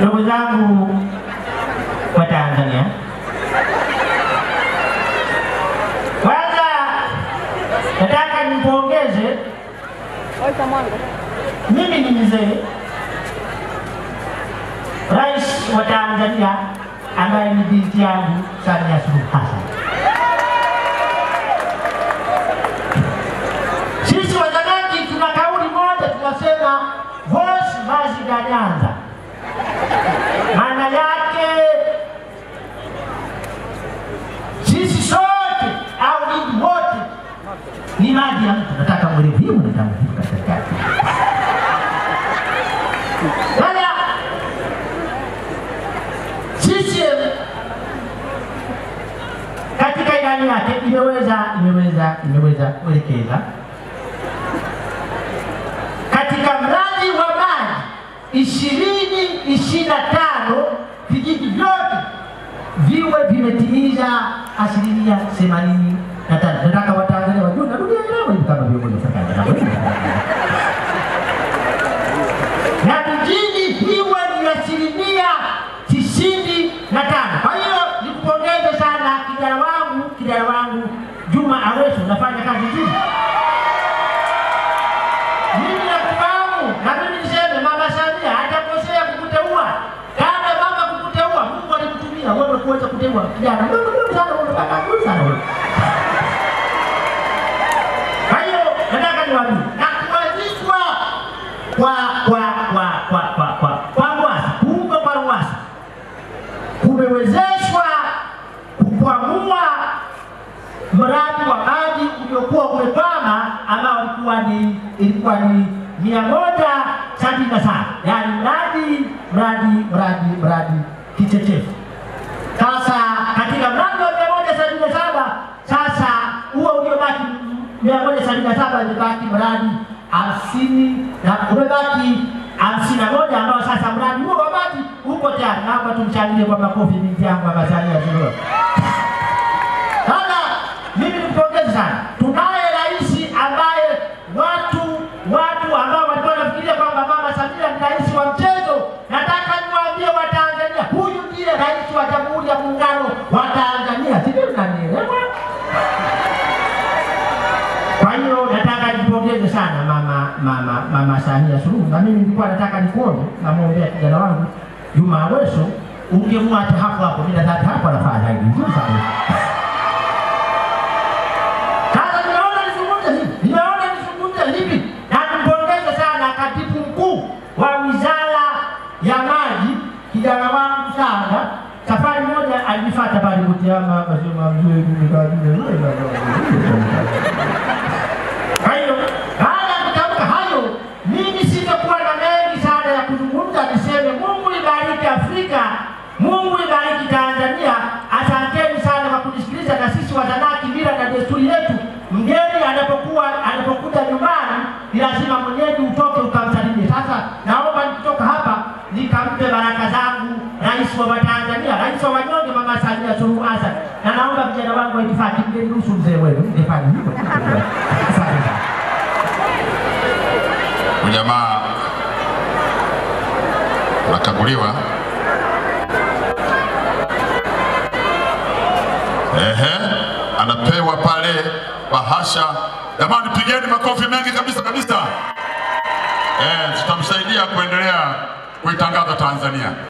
Ndugu zangu wa Tanzania, kwanza nataka nimpongeze, mimi ni mzee, Rais wa Tanzania ambaye ni binti yangu Samia Suluhu Hassan. Sisi Wazanaki tuna kauli moja, tunasema vos maziganyanza maana yake sisi sote au ninyi wote ni maji ya mtu. Nataka mwelewe hiyo nitamweleza katika sasa. CCM katika ilani yake imeweza imeweza imeweza kuelekeza katika mradi wa maji ishirini ishirini na tano vijiji vyote viwe vimetimiza asilimia themanini na tano. Nataka Watanzania wajue, narudia leo hivi kama viongozi wa serikali na vijiji viwe ni asilimia tisini na tano. Kwa hiyo nikupongeze sana kijana wangu, kijana wangu Juma Aweso, unafanya kazi nzuri. Mimi nakufahamu na mimi niseme Mama Samia hajakosea kukuteua. Kana mama kukuteua, Mungu alimtumia wewe kuweza kuteua kijana mdogo mdogo sana, unataka nzuri sana wewe. Kwa hiyo nataka niwaambie na kuanzishwa kwa kwa kwa kwa kwa kwa kwa Ruwasa, kuundwa kwa Ruwasa kumewezeshwa kukwamua mradi wa maji uliokuwa umekwama ambao ulikuwa ni ilikuwa ni mia moja sabini na saba yaani mradi mradi mradi mradi kichechefu. Sasa katika mradi wa mia moja sabini na saba sasa huo uliobaki mia moja sabini na saba imebaki mradi hamsini na umebaki hamsini na moja ambao sasa mradi huo wa maji uko tayari. Naomba tumshangilie kwa makofi binti yangu Mama Samia Suluhu. Sasa mimi nimpongeze sana, tunaye rais ambaye watu watu ambao walikuwa wanafikiria kwamba Mama Samia ni rais wa mchezo. Nataka niwaambie Watanzania, huyu ndiye rais wa Jamhuri ya Muungano wa Tanzania. Sijui mnanielewa? Kwa hiyo nataka nipongeze sana mama mama mama Samia Suluhu, na mimi nilikuwa nataka nikuone, namwombea kijana wangu Juma Aweso, ungemwacha hapo hapo, mimi nadhani hapo anafaa zaidi vizuri sana. Sasa nimeona nizungumze hivi, nimeona nizungumze hivi, na nimpongeze sana katibu mkuu wa wizara ya maji, kijana wangu sana. Safari moja alinifuata pale Butiama, akasema mzee, mimi kwa hiyo baada ya kutamka hayo, mimi sitakuwa na mengi sana ya kuzungumza, niseme Mungu ibariki Afrika, Mungu ibariki Tanzania. Asanteni sana kwa kunisikiliza, na sisi Wazanaki, mila na desturi yetu, mgeni anapokuwa anapokuja nyumbani ni lazima mwenyeji utoke ukamsalimie. Sasa naomba nikitoka hapa nikampe baraka zangu rais wa Watanzania, rais wa wanyonge, Mama Samia Suluhu Hassan, na naomba vijana wangu wa itifaki mgeniruhusu mzee wenu ningefanya hivyo. Asante sana. Ujamaa unakaguliwa. Ehe, anapewa pale bahasha. Jamani, pigeni makofi mengi kabisa kabisa. Eh, tutamsaidia kuendelea kuitangaza Tanzania.